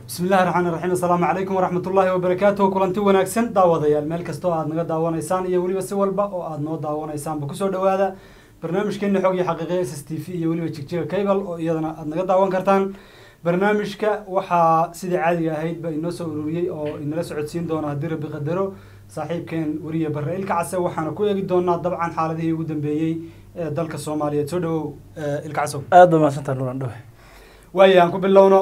bismi illahi raxmaan raxiim assalaamu calaykum waraxmat ullaahi wabarakaatuh kulanti wanaagsan daawadayaal meel kasta oo aad naga daawanaysaan iyo weliba si walba oo aad noo daawanaysaanba kusoo dhawaada barnaamijkeena xog iyo xaqiiqiya s s t v iyo weliba jigjiga cable oo iyadana aad naga daawan kartaan barnaamijka waxaa sidii caadiga ahaydba inoo soo ururiyey oo inala socodsiin doona haddii rabbi qadaro saaxiibkeen weriye barre ilka case waxaana ku eegi doonaa dabcan xaaladihii ugu dambeeyey ee dalka soomaaliyeed soo dhawow ilka casow aad ba mahadsantaa nuran dhawe waaya aan ku bilowno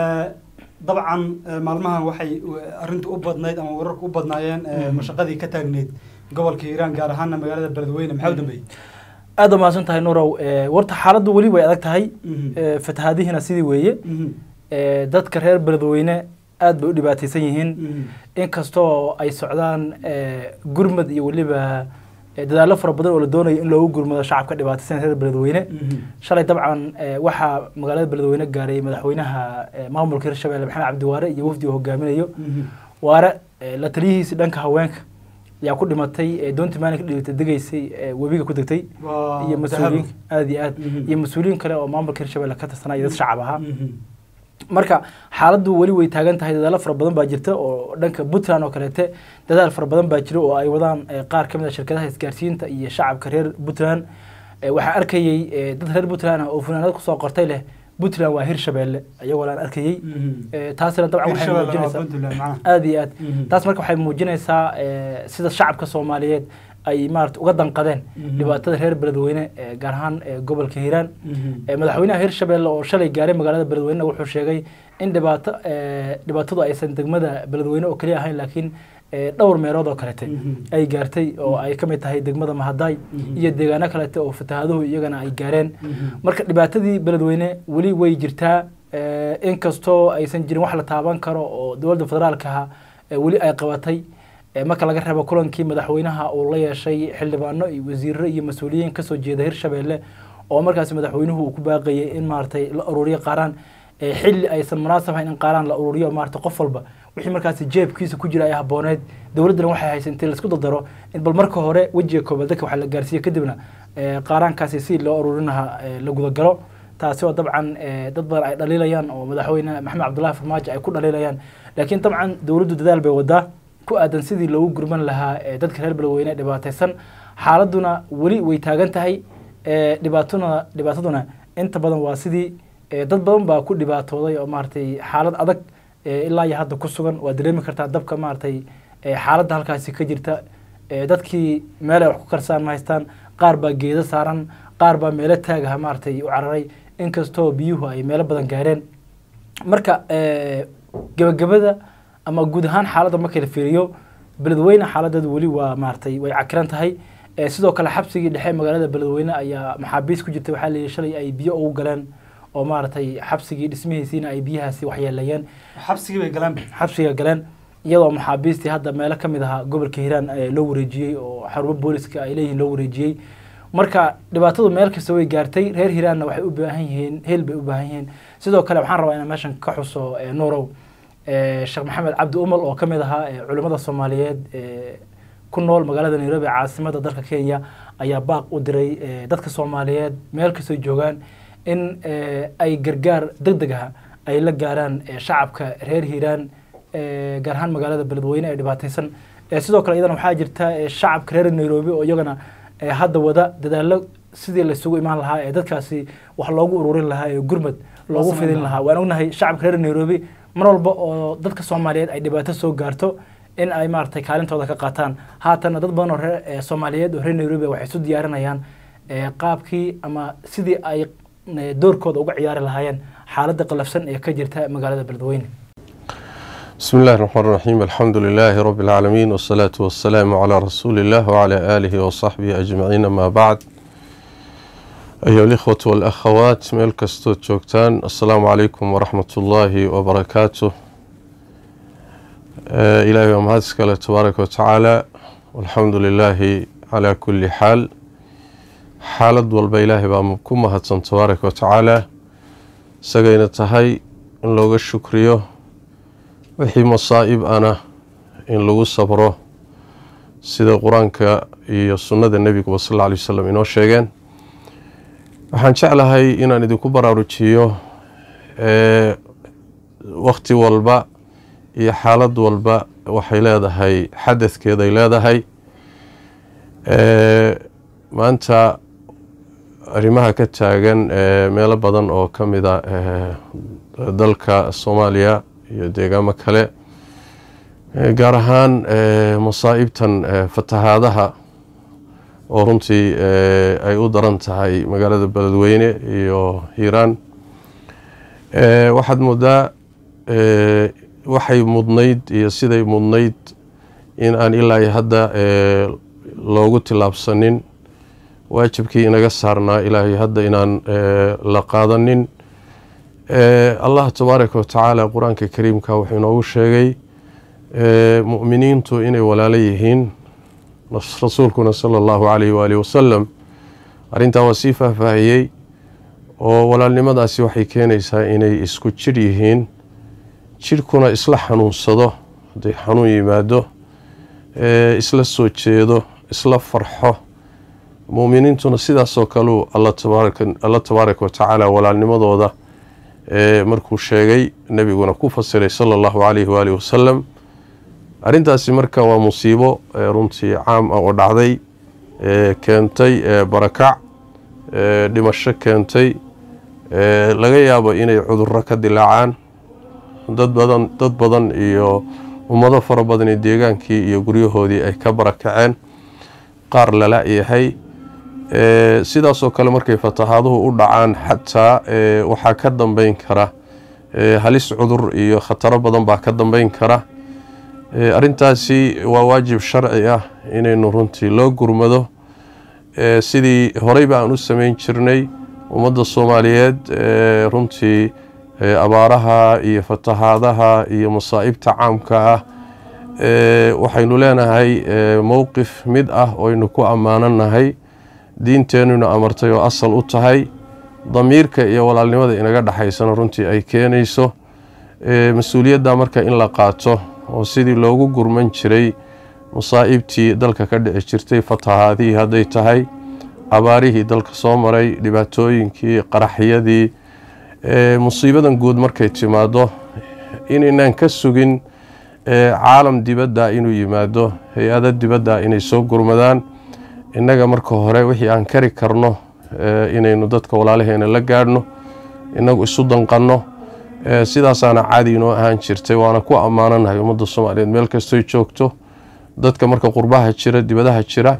dabcan maalmahan waxay arrintu u badnayd ama wararku u badnaayeen mashaqadii ka taagneyd gobolka hiiraan gaar ahaana magaalada beledweyne maxaa u dambeeyey aad ba mahadsan tahay nurow warta xaaladdu weli way adag tahay fatahaadihiina sidii weeye dadka reer beledweyne aad bay u dhibaataysan yihiin inkastoo ay socdaan gurmad iyo weliba dadaallo fara badan oo la doonayo in loogu gurmado shacabka dhibaataysan reer beledweyne shalay dabcan waxaa magaalada beledweyne gaaray madaxweynaha maamulka hirshabelle maxamed cabdiwaare iyo wafdi uu hogaaminayo waare la taliyihiisi dhanka haweenka ayaa ku dhimatay doontii maalinka dhigta degaysay webiga ku degtay iyo mas-uuliyiin aad iyo aad iyo mas-uuliyiin kale oo maamulka hirshabelle ka tirsanaa iyo dad shacab ahaa marka xaaladdu weli way taagan tahay dadaalo fara badan baa jirta oo dhanka puntland oo kaleete dadaal fara badan baa jira oo ay wadaan qaar ka mid a shirkadaha isgaarsiinta iyo shacabka reer puntland waxaa arkayey dad reer puntland ah oo funaanad kusoo qortay leh puntland waa hirshabelle ayagoo laan arkayey taasina dabcan waxay muujinaysaa aad iyo aad taas marka waxay muujinaysaa sida shacabka soomaaliyeed ay maarata uga danqadeen dhibaatada reer beledweyne gaar ahaan gobolka hiiraan madaxweynaha hirshabelle oo shalay gaaray magaalada beledweyne wuxuu sheegay in dhibaato dhibaatadu aysan degmada beledweyne oo keliya ahayn laakiin dhowr meelood oo kalete ay gaartay oo ay ka mid tahay degmada mahadaay iyo deegaano kalete oo fatahaaduhu iyagana ay gaareen marka dhibaatadii beledweyne weli way jirtaa inkastoo aysan jirin wax la taaban karo oo dowladda federaalkaha weli ay qabatay marka laga reebo kulankii madaxweynaha uu la yeeshay xildhibaano iyo wasiiro iyo mas-uuliyiin kasoo jeeda hirshabelle oo markaas madaxweynuhu uu ku baaqayay in maaragtay la ururiyo qaaraan xilli aysan munaasab hayn in qaaraan la ururiyo maarata qof walba wixii markaasi jeebkiisa ku jira ay habooneed dowladdana waxay haysa intii laisku dardaro in bal marka hore wejiga koobaad dadka waxa la gaarsiiye kadibna qaaraankaasi si loo ururinaha la gudagalo taasi oo dabcan dad badan ay dhaliilayaan oo madaxweyne maxamed cabdullahi farmaajo ay ku dhaliilayaan laakiin dabcan dowladdu dadaal bay wadaa ku aadan sidii loogu gurman lahaa dadka reer beledweyne dhibaataysan xaaladuna weli way taagan tahay dhibaatuna dhibaataduna inta badan waa sidii dad badan baa ku dhibaatooday oo maaragtay xaalad adag ilaa iyo hadda ku sugan waa dareemi kartaa dabka maaragtay xaaladda halkaasi ka jirta dadkii meel ay wax ku karsaan ma haystaan qaar baa geedo saaran qaar baa meelo taagaha maaragtay u cararay inkastoo biyuhu ay meelo badan gaareen marka gebagabada ama guud ahaan xaaladda marka la fiiriyo beledweyne xaaladeedu weli waa maaragtay way cakiran tahay sidoo kale xabsigii dhexe magaalada beledweyne ayaa maxaabiis ku jirtay waxaa layidhi shalay ay biyo ugu galeen oo maaragtay xabsigii dhismihiisiina ay biyahaasi waxyeeleeyeen xabsigii bay galeen xabsiga galeen iyadoo maxaabiistii hadda meelo ka mid ahaa gobolka hiiraan loo wareejiyey oo xarumo booliska ay leeyihiin loo wareejiyey marka dhibaatadu meel kasta way gaartay reer hiiraanna waxay u baahan yihiin heel bay u baahan yihiin sidoo kale waxaan rabaa inaan meeshan ka xuso nuurow sheekh maxamed cabdi umal oo ka mid ahaa culimmada soomaaliyeed ku nool magaalada nairobi caasimada dalka kenya ayaa baaq u diray dadka soomaaliyeed meel kastoo joogaan in ay gargaar deg deg ah ay la gaaraan shacabka reer hiiraan gaar ahaan magaalada beledweyne ee dhibaataysan sidoo kale iyadana waxaa jirta shacabka reer nairobi oo iyagana hadda wada dadaallo sidii laisugu imaan lahaa ee dadkaasi wax loogu ururin lahaa ee gurmad loogu fidin lahaa waan ognahay shacabka reer nairobi mar walba oo dadka soomaaliyeed ay dhibaato soo gaarto in ay maaragtay kaalintooda ka qaataan haatana dad badan oo reer soomaaliyeed oo reer nairobi waxay isu diyaarinayaan qaabkii ama sidii ay doorkooda uga ciyaari lahaayeen xaaladda qalafsan ee ka jirta magaalada beledweyne بسم الله الرحمن الرحيم الحمد لله رب العالمين والصلاة والسلام على رسول الله وعلى آله وصحبه أجمعين ما بعد أيها الإخوة والأخوات ميل كستوت جوكتان السلام عليكم ورحمة الله وبركاته آه إلهي ومهاتسك تبارك وتعالى والحمد لله على كل حال xaalad walba ilaahay baa ku mahadsan tabaaraka watacaala isagayna tahay in looga shukriyo wixii masaa'ib ana in lagu sabro sida qur-aanka iyo sunnada nebiguba sal alla alay wasalam inoo sheegeen waxaan jeclahay inaan idinku baraarujiyo wakti walba iyo xaalad walba waxay leedahay xadadkeeday leedahay maanta arrimaha ka taagan meelo badan oo ka mid a dalka soomaaliya iyo deegaamo kale gaar ahaan masaa'ibtan fatahaadaha oo runtii ay u daran tahay magaalada beledweyne iyo hiiraan waxaad moodaa waxay mudnayd iyo siday mudnayd in aan ilaa iyo hadda loogu tillaabsanin waajibkii inaga saarnaa ilaahay hadda inaan la qaadanin allah tabaaraka wa tacaala qur-aanka kariimka wuxuu inoogu sheegay mu'miniintu inay walaalo yihiin rasuulkuna sala allahu calayhi waalihi wasalam arrintaa waa sii faahfaahiyey oo walaalnimadaasi waxay keenaysaa inay isku jidh yihiin jidhkuna isla xanuunsado hadday xanuun yimaado isla soo jeedo isla farxo muuminiintuna sidaasoo kaleu alla tabaaraka wa tacaala walaalnimadooda markuu sheegay nebiguna ku fasiray sala allahu calayhi waalihi wasalam arrintaasi marka waa musiibo runtii caam ah oo dhacday keentay barakac dhimasho keentay laga yaabo inay cudurro ka dilaacaan dad badan dad badan iyo ummado fara badani deegaankii iyo guryahoodii ay ka barakaceen qaar lala yahay sidaasoo kale markay fatahaaduhu u dhacaan xataa waxaa ka dambeyn kara halis cudur iyo khataro badan baa ka dambeyn kara arrintaasi waa waajib sharci ah inaynu runtii loo gurmado sidii horeyba aan u sameyn jirnay ummadda soomaaliyeed runtii abaaraha iyo fatahaadaha iyo masaa'ibta caamka ah waxaynu leenahay mowqif mid ah oynu ku ammaananahay diinteenuna amartay oo asal u tahay damiirka iyo walaalnimada inaga dhexaysana runtii ay keenayso mas-uuliyadda marka in la qaato oo sidii loogu gurman jiray masaa'ibtii dalka ka dhici jirtay fatahaadihii hadday tahay abaarihii dalka soo maray dhibaatooyinkii qaraxyadii musiibadan guud markay timaado inaynaan ka sugin caalam dibadda inuu yimaado hay-ado dibadda inay soo gurmadaan innaga marka hore wixii aan kari karno inaynu dadka walaalaheena la gaadhno inagu isu danqanno sidaasaana caadi inoo ahaan jirtay waana ku ammaananahay ummadda soomaaliyeed meel kastoy joogto dadka marka qurbaha jira dibadaha jira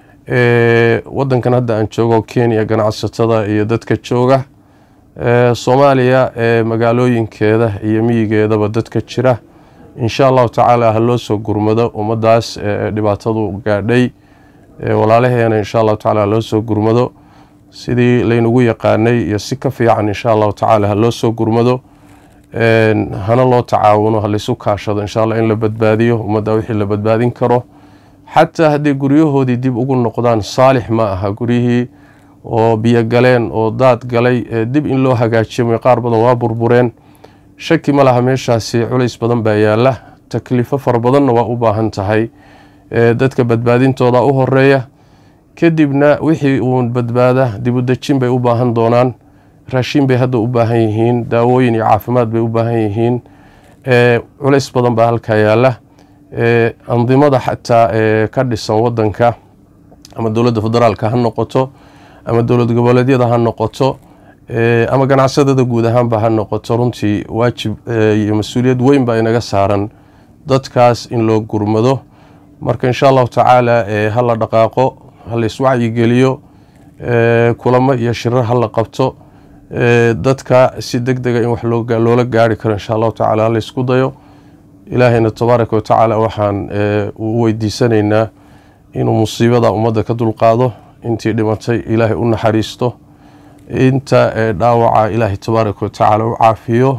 wadankan hadda aan joogo kenya ganacsatada iyo dadka jooga soomaaliya magaalooyinkeeda iyo miyigeedaba dadka jira insha allahu tacaala ha loo soo gurmado ummadaas dhibaatadu gaadhay walaalaheena insha allahu tacala ha loo soo gurmado sidii laynagu yaqaanay iyo si ka fiican insha allahu tacaala ha loo soo gurmado hana loo tacaawuno ha laysu kaashado insha allah in la badbaadiyo ummadda wixii la badbaadin karo xataa hadday guryahoodii dib ugu noqdaan saalix ma aha guryihii oo biyo galeen oo daad galay dib in loo hagaajiyo qaar badan waa burbureen shaki ma laha meeshaasi culays badan baa yaala takliifo fara badanna waa u baahan tahay dadka badbaadintooda u horeeya kadibna wixii uun badbaada dibudejin bay u baahan doonaan raashin bay hadda u baahan yihiin daawooyin iyo caafimaad bay u baahan yihiin culays badan baa halkaa yaala andimada xataa ka dhisan wadanka ama dowladda federaalka ha noqoto ama dowlad goboleedyada ha noqoto ama ganacsadada guud ahaanba ha noqoto runtii waajib iyo mas-uuliyad weyn baa inaga saaran dadkaas in loo gurmado marka insha allahu tacaala ha la dhaqaaqo ha la iswacyigeliyo kulamo iyo shirar ha la qabto dadka si deg dega in wax loola gaari karo insha allahu tacala ha la isku dayo ilaahayna tabaaraka wa tacaala waxaan u weydiisanaynaa inuu musiibada ummadda ka dulqaado intii dhimatay ilaahay u naxariisto inta dhaawaca ilaahay tabaaraka wa tacaala u caafiyo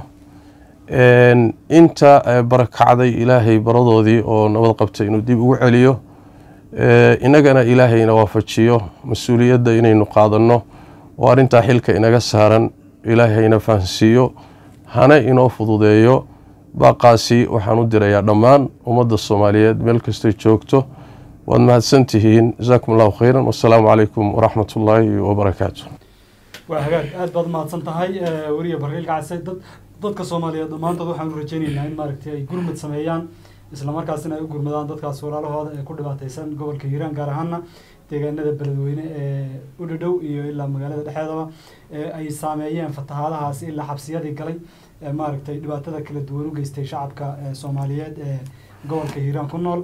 inta barakacday ilaahay baradoodii oo nabad qabtay inuu dib ugu celiyo inagana ilaahayna waafajiyo mas-uuliyadda inaynu qaadanno oo arrintaa xilka inaga saaran ilaahayna fahansiiyo hana inoo fududeeyo baaqaasi waxaan u dirayaa dhammaan ummadda soomaaliyeed meel kastay joogto waad mahadsan tihiin jasaakum allahu khayran wasalaamu calaykum waraxmat ullaahi wabarakaatu waa hagaag aad baad umahadsan tahay weriya barkiil kacse dad dadka soomaaliyeed dhammaantood waxaan u rajaynaynaa in maaragtay ay gurmad sameeyaan islamarkaasina ay u gurmadaan dadkaas walaalahooda ee ku dhibaateysan gobolka hiiraan gaar ahaana deegaanada beledweyne ee u dhadhow iyo ilaa magaalada dhexeedaba ee ay saameeyeen fatahaadahaasi ilaa xabsiyadii galay ee maaragtay dhibaatada kala duwan u geystay shacabka ee soomaaliyeed ee gobolka hiiraan ku nool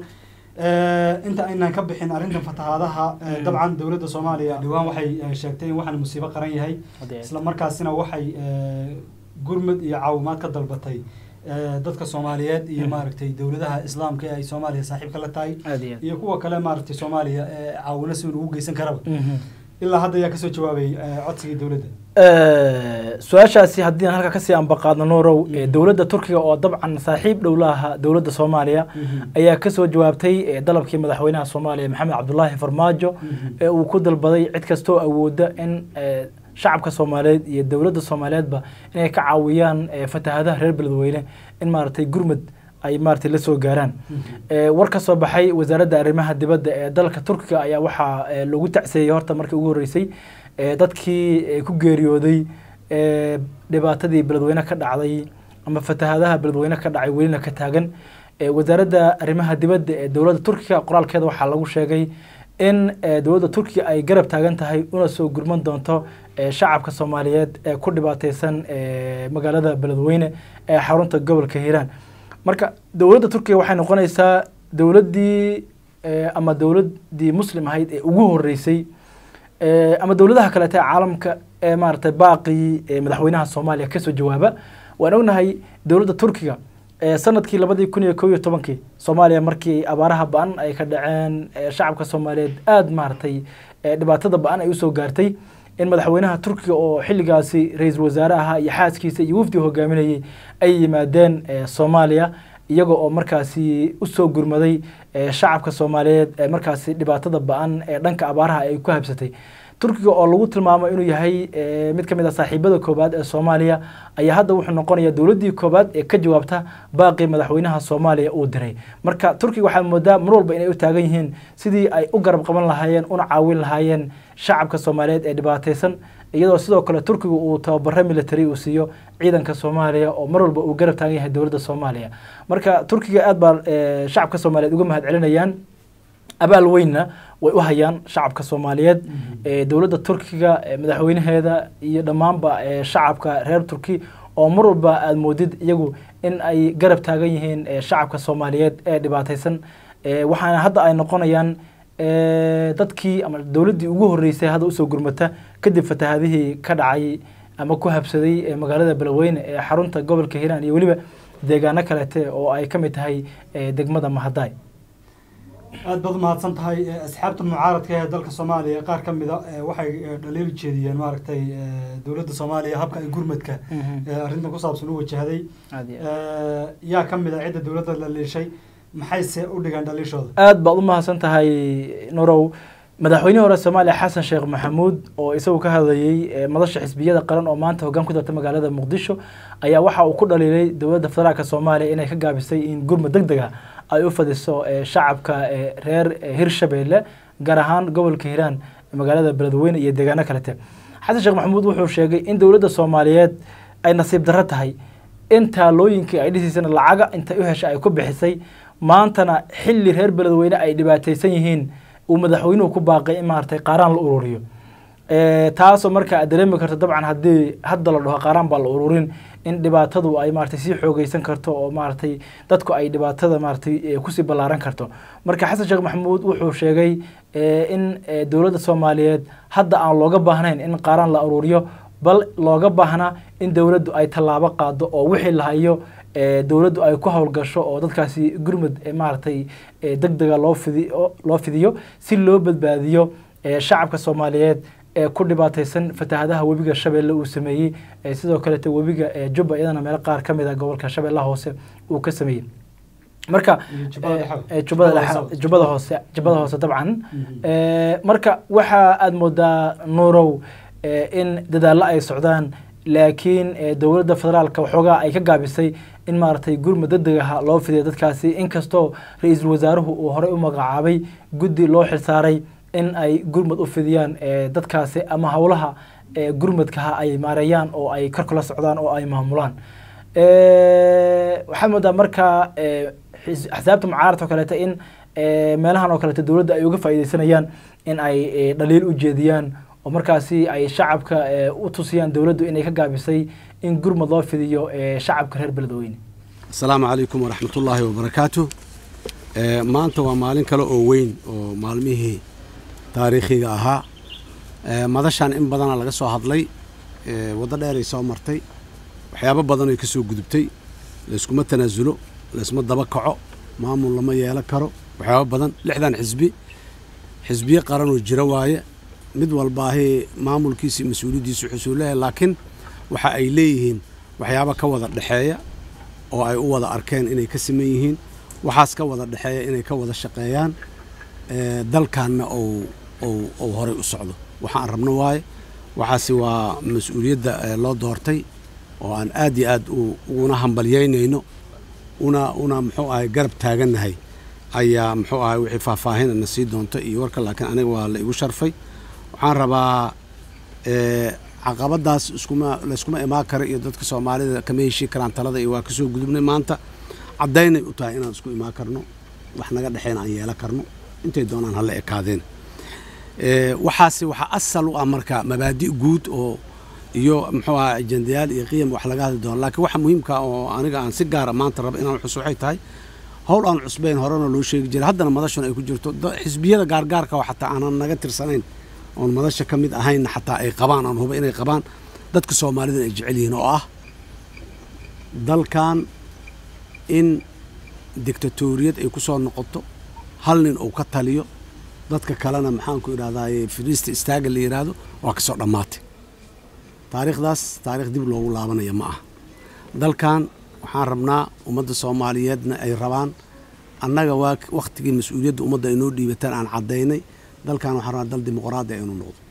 inta aynaan ka bixin arrintan fatahaadaha dabcan dowladda soomaaliya dhawaan waxay sheegtay in waxaan musiibo qaran yahay isla markaasina waxay gurmud iyo caawimaad ka dalbatay dadka soomaaliyeed iyo maaragtay dowladaha islaamka ee ay soomaaliya saaxiibka la tahay iyo kuwa kale maaragtay soomaaliya ee caawino si ugu geysan karaba ilaa hadda ayaa kasoo jawaabay codsigii dowladda su-aashaasi haddii aan halkaa kasii ambaqaadno nuurow dowladda turkiga oo dabcan saaxiib dhow la aha dowladda soomaaliya ayaa kasoo jawaabtay dalabkii madaxweynaha soomaaliya maxamed cabdulaahi farmaajo ee uu ku dalbaday cid kastoo awooda in shacabka soomaaliyeed iyo dowladda soomaaliyeedba inay ka caawiyaan fatahadaha reer beledweyne in maaragtay gurmud ay maaragtay la soo gaaraan war ka soo baxay wasaaradda arrimaha dibadda ee dalka turkiga ayaa waxaa lagu tacseeyey horta markii ugu horreysay dadkii ku geeriyooday dhibaatadii beledweyne ka dhacday ama fatahadaha beledweyne ka dhacay welina ka taagan wasaaradda arrimaha dibadda ee dowladda turkiga qoraalkeeda waxaa lagu sheegay in dowladda turkiga ay garab taagan tahay una soo gurman doonto shacabka soomaaliyeed ee ku dhibaateysan magaalada beledweyne ee xarunta gobolka hiiraan marka dowladda turkiga waxay noqonaysaa dowladdii ama dowladdii muslim ahayd ee ugu horeysay ama dowladaha kaleete ee caalamka ee maaragtay baaqii madaxweynaha soomaaliya kasoo jawaaba waan ognahay dowladda turkiga sanadkii labadii kun iyo kow iyo tobankii soomaaliya markii abaaraha ba-an ay ka dhaceen shacabka soomaaliyeed aada maaragtay dhibaatada ba-an ay usoo gaartay in madaxweynaha turkiga oo xilligaasi ra-iisul wasaare ahaa iyo xaaskiisa iyo wafdi hogaaminayay ay yimaadeen soomaaliya iyaga oo markaasi usoo gurmaday shacabka soomaaliyeed ee markaasi dhibaatada ba-an ee dhanka abaaraha ay ku habsatay turkiga oo lagu tilmaamo inuu yahay mid ka mid a saaxiibada koobaad ee soomaaliya ayaa hadda wuxuu noqonayaa dowladdii koobaad ee ka jawaabta baaqii madaxweynaha soomaaliya uu diray marka turkiga waxaa moodaa mar walba inay u taagan yihiin sidii ay u garab qaban lahaayeen una caawin lahaayeen shacabka soomaaliyeed ee dhibaateysan iyadoo sidoo kale turkiga uu tababaro military uu siiyo ciidanka soomaaliya oo mar walba uu garab taagan yahay dowladda soomaaliya marka turkiga aad baa shacabka soomaaliyeed uga mahad celinayaan abaal weynna way u hayaan shacabka soomaaliyeed dowladda turkiga madaxweynaheeda iyo dhammaanba shacabka reer turki oo mar walba aada moodid iyagu in ay garab taagan yihiin shacabka soomaaliyeed ee dhibaateysan waxaana hadda ay noqonayaan dadkii ama dowladdii ugu horreysay hadda usoo gurmata kadib fatahadihii ka dhacay ama ku habsaday magaalada beledweyne ee xarunta gobolka hiiraan iyo weliba deegaano kalete oo ay ka mid tahay degmada mahadaay aada baad umahadsan tahay asxaabta mucaaradka ee dalka soomaaliya qaar ka mida waxay dhaliil jeediyeen maaragtay dowladda soomaaliya habka ay gurmadka arrintan ku saabsan u wajahday yaa ka mid a cidda dowladda dhaliishay maxayse u dhigaan dhaliishooda aada baad u mahadsan tahay nurow madaxweynihii hore soomaaliya xasan sheekh maxamuud oo isagu ka hadlayey madasha xisbiyada qaran oo maanta hoggaan ku darta magaalada muqdisho ayaa waxa uu ku dhaliilay dowladda federaalk soomaaliya inay ka gaabisay in gurmud deg deg ah ay u fadiso shacabka reer hirshabeelle gaar ahaan gobolka hiiraan magaalada beledweyne iyo deegaano kalete xasan sheekh maxamuud wuxuu sheegay in dowladda soomaaliyeed ay nasiib darro tahay in taalooyinkii ay dhisiisana lacaga intay u heshay ay ku bixisay maantana xilli reer beledweyne ay dhibaateysan yihiin uu madaxweynuhu ku baaqay in maaragtay qaaraan la ururiyo taasoo marka aad dareemi karto dabcan haddii hadda la dhaho qaaraan baa la ururin in dhibaatadu ay maaragtay sii xoogeysan karto oo maaragtay dadku ay dhibaatada maaragtay kusii ballaaran karto marka xasan sheekh maxamuud wuxuu sheegay in dowladda soomaaliyeed hadda aan looga baahnayn in qaaraan la ururiyo bal looga baahnaa in dowladdu ay tallaabo qaado oo wixii la hayo dowladdu ay ku howlgasho oo dadkaasi gurmud maaragtay deg dega loo fidi loo fidiyo si loo badbaadiyo shacabka soomaaliyeed ee ku dhibaateysan fatahadaha webiga shabeelle uu sameeyey sidoo kalete webiga jubba iyadana meelo qaar ka mid a gobolka shabeellaha hoose uu ka sameeyey marka jubbada hoose jubbada hoose dabcan marka waxa aada moodaa nuurow in dadaallo ay socdaan laakiin dowladda federaalka waxoogaa ay ka gaabisay in maaragtay gurmud degdeg aha loo fidiya dadkaasi inkastoo ra-iisul wasaaruhu uu horey u magacaabay guddi loo xilsaaray in ay gurmud u fidiyaan dadkaasi ama howlaha gurmudkaha ay maareeyaan oo ay kor kula socdaan oo ay maamulaan waxaa moodaa markaa axsaabta mucaaradka oo kaleeto in meelahan oo kaleeto dowladda ay uga faa'iideysanayaan in ay dhaliil u jeediyaan oo markaasi ay shacabka u tusiyaan dowladdu inay ka gaabisay in gurmad loo fidiyo shacabka reer beledweyne asalaamu calaykum waraxmatullaahi wabarakaatu maanta waa maalin kale oo weyn oo maalmihii taariikhiga ahaa madashan in badana laga soo hadlay waddo dheeray soo martay waxyaabo badan ay ka soo gudubtay layskuma tanaasulo laysma daba kaco maamul lama yeelan karo waxyaabo badan lixdan xisbi xisbiye qaranoo jira waaye mid walbaahi maamulkiisa mas-uuliyaddiisu xusuu leeyahay laakiin waxa ay leeyihiin waxyaabo ka wada dhexeeya oo ay u wada arkeen inay ka siman yihiin waxaas ka wada dhexeeya inay ka wada shaqeeyaan dalkanna ou horay u socdo waxaan rabno waaye waxaasi waa mas-uuliyadda loo doortay oo aan aad iyo aad uguna hambalyaynayno una una muxuu ahay garab taagannahay ayaa muxuu ahay wixii faahfaahin na sii doonto iyo warka laakiin aniga waa la igu sharfay waxaan rabaa caqabadaas iskuma layskuma imaan kara iyo dadka soomaalida kama heshii karaan talada iyo waa ka soo gudubnay maanta caddaynay u tahay inaan isku imaan karno wax naga dhexeyna aan yeelan karno intay doonaan hala ekaadeen waxaasi waxaa asal u ah marka mabaadi' guud oo iyo muxuu aha ajendayaal iyo qiyam wax laga hadli doono laakiin waxa muhiimka oo aniga aan si gaara maanta raba inaan xus waxay tahay howl aan cusbayn horena loo sheegi jiray haddana madashuna ay ku jirto xisbiyada gaargaarka oo xataa aanan naga tirsanayn oon madasha ka mid ahaynna xataa ay qabaan aan huba inay qabaan dadka soomaalida ay jecel yihiin oo ah dalkan in dictatoriyad ay ku soo noqoto hal nin uu ka taliyo dadka kalena maxaanku idhahdaye firiista istaaga la yidhaahdo waa ka soo dhammaatay taariikhdaas taarikh dib loogu laabanaya ma ah dalkan waxaan rabnaa ummadda soomaaliyeedna ay rabaan annaga waa wakhtigii mas-uuliyadda ummadda ay noo dhiibataan aan caddaynay dalkan waxaan rabnaa dal dimuqraadi a inuu noqdo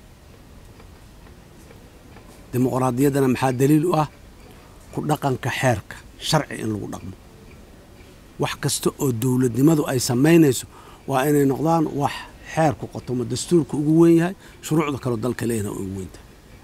dimuqraadiyaddana maxaa daliil u ah ku dhaqanka xeerka sharci in lagu dhaqmo wax kasta oo dowladnimadu ay samaynayso waa inay noqdaan wax xeerku qotomo dastuurka ugu weyn yahay shuruucda kaleo dalka leehna ugu weyntahay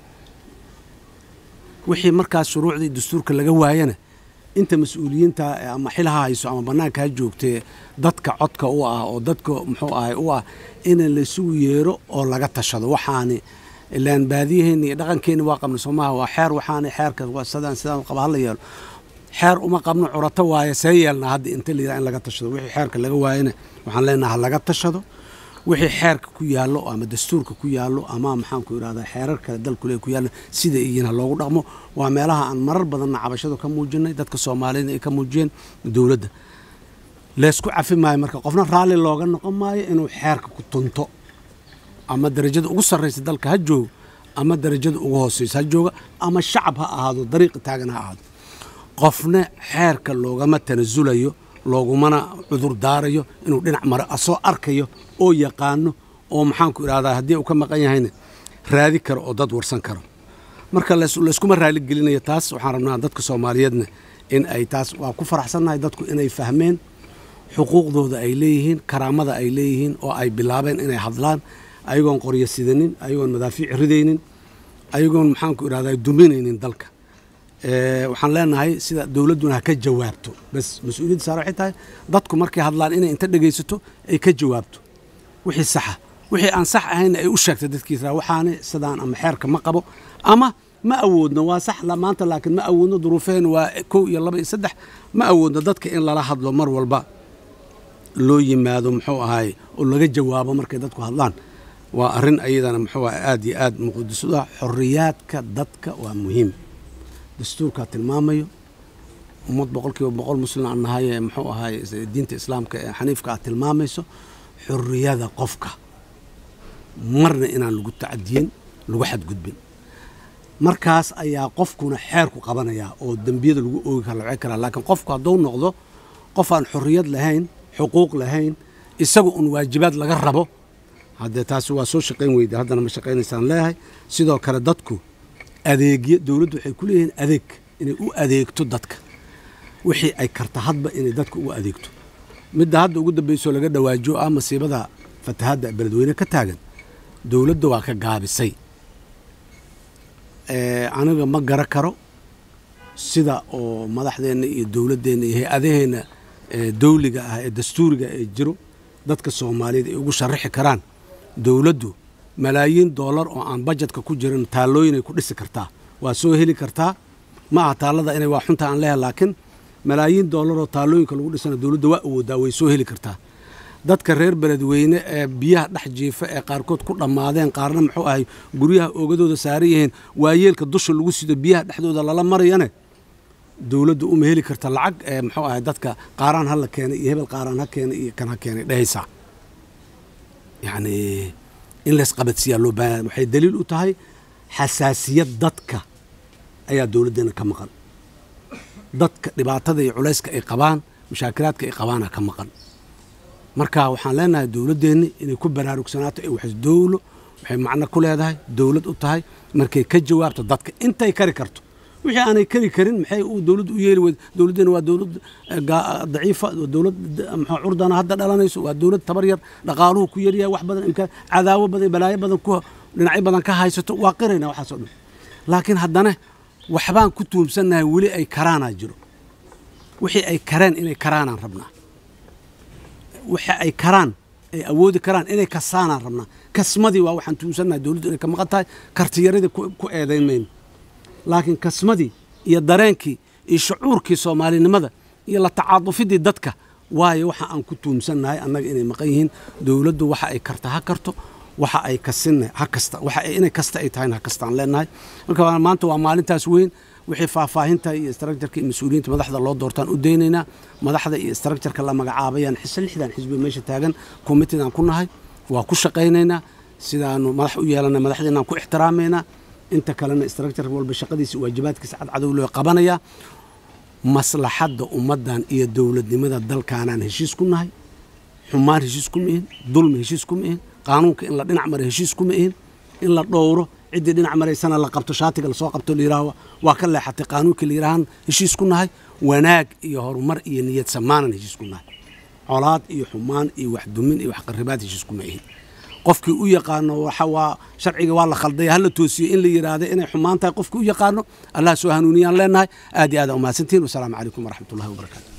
wixii markaas shuruucdii dastuurka laga waayana inta mas-uuliyiinta ama xilaha hayso ama bannaanka ha joogtee dadka codka u ah oo dadka muxuu ahay u ah in laysugu yeero oo laga tashado waxaani ilaan baadiyaheenni iyo dhaqankeenni waa qabna soomaha waa xeer waxaani xeerka sidaan sidaan qaba hala yeelo xeer uma qabno curato waaye see yeelnaa hadda inta layidhaha in laga tashado wixii xeerka laga waayana waxaan leenaha laga tashado wixii xeerka ku yaallo ama dastuurka ku yaallo ama maxaanku idhahdaa xeerar kale dalkule ku yaallo sida iyiin ha loogu dhaqmo waa meelaha aan marar badanna cabashadu ka muujinay dadka soomaalida ay ka muujiyeen dowladda leysku cafi maayo marka qofna raalli looga noqon maayo inuu xeerka ku tunto ama darajada ugu sarraysa dalka ha joogo ama darajada ugu hooseysa ha jooga ama shacab ha ahaado dariiqi taagan ha ahaado qofna xeerka loogama tanasulayo loogumana cudur daarayo inuu dhinac maro asoo arkayo oo yaqaano oo maxaanku idhahdaa haddii uu ka maqan yahayna raadi karo oo dad warsan karo marka layskuma raaligelinayo taas waxaan rabnaa dadka soomaaliyeedna in ay taas waa ku faraxsannahay dadku inay fahmeen xuquuqdooda ay leeyihiin karaamada ay leeyihiin oo ay bilaabeen inay hadlaan ayagoon qoryo sidanin ayagoon madaafiic ridaynin ayagoon maxaanku idhahdaa duminaynin dalka waxaan leenahay sida dowladduna ha ka jawaabto bas mas-uuliyadda saar waxay tahay dadku markay hadlaan inay inta dhegaysato ay ka jawaabto wixii saxa wixii aan sax ahaynna ay u sheegtay dadkiisa waxaani sidaan ama xeerka ma qabo ama ma awoodno waa sax maanta laakiin ma awoodno duruufaheen waa kow iyo laba iyo saddex ma awoodno dadka in lala hadlo mar walba loo yimaado muxuu ahaay oo laga jawaabo markay dadku hadlaan waa arrin ayadana muxuu ahay aad iyo aad muqadisuda xorriyaadka dadka waa muhiim dastuurkaa tilmaamayo ummad boqol kiiba boqol muslim aan nahay ee muxuu ahaay diinta islaamka ee xaniifka aad tilmaamayso xorriyada qofka marna inaan lagu tacadiyin lagu xadgudbin markaas ayaa qofkuna xeerku qabanayaa oo dembiyada lagu oogi kara lace karaa laakiin qofku hadduu noqdo qof aan xorriyad lahayn xuquuq lahayn isaga un waajibaad laga rabo haddee taasi waa soo shaqayn weyda haddana ma shaqaynaysaan leeyahay sidoo kale dadku adeegyo dowladdu waxay ku leeyihiin adeeg inay u adeegto dadka wixii ay karta hadba inay dadka u adeegto midda hadda ugu dambaysoo laga dhawaajo ah masiibada fatahadda beledweyne ka taagan dowladda waa ka gaabisay aniga ma gara karo sida oo madaxdeenna iyo dowladdeenna iyo hay-adaheenna dawliga ah ee dastuuriga ee jiro dadka soomaaliyeed ay ugu sharaxi karaan dowladdu malaayiin doolar oo aan bajetka ku jirin taallooyinay ku dhisi kartaa waa soo heli kartaa ma aha taallada inay waa xunta aan leehay laakiin malaayiin doolar oo taallooyinka lagu dhisana dowladda waa awoodaa way soo heli kartaa dadka reer beledweyne ee biyaha dhex jiifa ee qaarkood ku dhammaadeen qaarna muxuu ahay guryaha oogadooda saaran yihiin waayeelka dusha lagu sido biyaha dhexdooda lala marayane dowladdu uma heli karta lacag ee muxuu ahay dadka qaaraan ha la keenay iyo hebel qaaraan ha keenay iyo kan ha keenay dhehaysaa yacni in laysqabadsiiyaa loo baahanya waxay daliil u tahay xasaasiyad dadka ayaa dowladdeena ka maqan dadka dhibaatada iyo culayska ay qabaan mushaakilaadka ay qabaana ka maqan marka waxaan leenahay dowladdeenni inay ku baraarugsanaato ee wax dowlo waxay macno ku leedahay dowlad u tahay markay ka jawaabto dadka intay kari karto wixii aanay kari karin maxay uu dowladdu u yeeli weyd dowladdeena waa dowlad daciifa dowlad muxuu curdana hadda dhalanayso waa dowlad tabar yar dhaqaaluhu ku yaryahay wax badan imkaan cadaawo badan balaayo badan ku dhinacyo badan ka haysato waa qirayna waxaasoo dhan laakiin haddana waxbaan ku tuumsannahay weli ay karaanaa jiro wixii ay kareen inay karaanaan rabnaa waxa ay karaan ay awoodi karaan inay kasaanaan rabnaa kasmadii waa waxaan tuumsannahay dowladdu inay ka maqan tahay kartiyaradii ku eedayn mayno laakiin kasmadii iyo dareenkii iyo shucuurkii soomaalinimada iyo la tacaadufidii dadka waayo waxa aan ku tuumsannahay annaga inay maqan yihiin dowladdu waxa ay karta ha karto waxa ay kasinna ha kasta waxa inay kasta ay tahayna ha kastaan leenahay marka maanta waa maalintaas weyn wixii faahfaahinta iyo istraktjarka iyo mas-uuliyiinta madaxda loo doortaan u daynaynaa madaxda iyo istraktjarka la magacaabayaan xise lixdan xisbi meesha taagan committeedaan ku nahay waa ku shaqaynaynaa sidaanu madax u yeelana madaxdeenaan ku ixtiraamaynaa inta kalena istraktjar walba shaqadiisa waajibaadkiisa cadcadow loo qabanayaa maslaxadda ummaddan iyo dowladnimada dalkaanaan heshiis ku nahay xumaan heshiis kuma ihin dulmi heshiis kuma ihin qaanuunka in la dhinac mara heshiis kuma ihin in la dhowro ciddii dhinac maraysana la qabto shaatiga lasoo qabto layidhaaho waa ka leexatay qaanuunkii la yidhaahaan heshiis ku nahay wanaag iyo horumar iyo niyad samaanan heshiis ku nahay colaad iyo xumaan iyo waxdumin iyo waxqaribaad heshiis kuma ihin qofkii u yaqaano waxa waa sharciga waa la khaldaya hala toosiyo in la yidhaahdo inay xumaan tahay qofkii u yaqaano allah soo hanuuniyaan leenahay aad iyo aad aa umahadsantihin wasalaamu calaykum waraxmat ullahi wabarakaatu